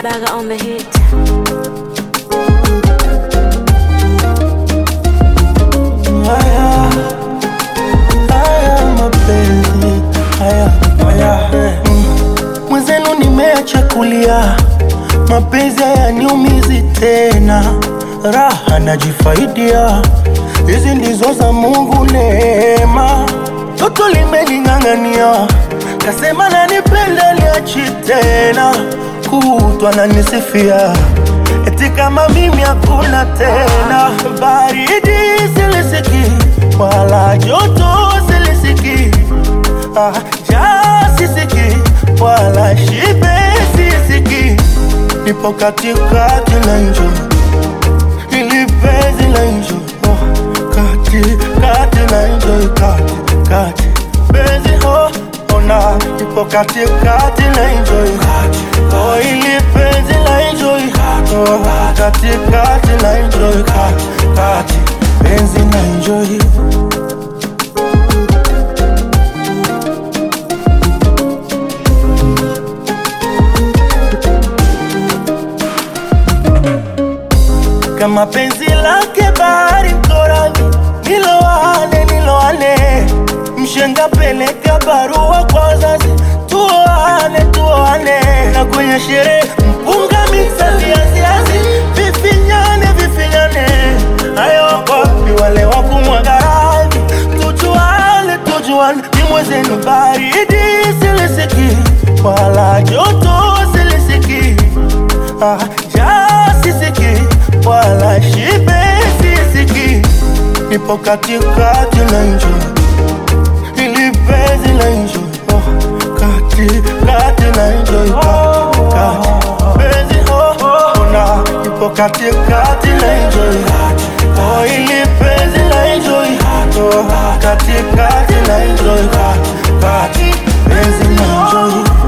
Baga on the hit. haya haya mapenzi haya haya mm. mwenzenu nimeacha kulia mapenzi hayaniumizi tena raha najifaidia hizi ndizo za mungu neema toto limeling'ang'ania kasema nanipenda liachi tena kutwa nanisifia eti kama mimi hakuna tena baridi silisiki wala joto silisiki ah, ja sisiki wala shibe sisiki nipo katikati na njo ili penzi la njo oh, kati kati na njo kati kati penzi oh, ona nipo katikati na njo oh, ili penzi la njo oh, kati kati na njo kati kati penzi na njo kama penzi lake bahari mkoravi niloane niloane mshenga peleka barua kwa wazazi tuoane tuoane na kwenye sherehe mpunga miksa viaziazi vifinyane vifinyane hayo wapi wale wa kumwaga radhi tujuane tujuane ni mwezenu baridi silisiki wala joto silisiki ah, ja sisiki wala shibe sisiki nipo katikati na njo ili penzi la njo oh, kati kati na njo kati kati penzi oh, oh, ona nipo katikati na njo oh, ili penzi la njo oh, kati kati na njo kati kati penzi na njo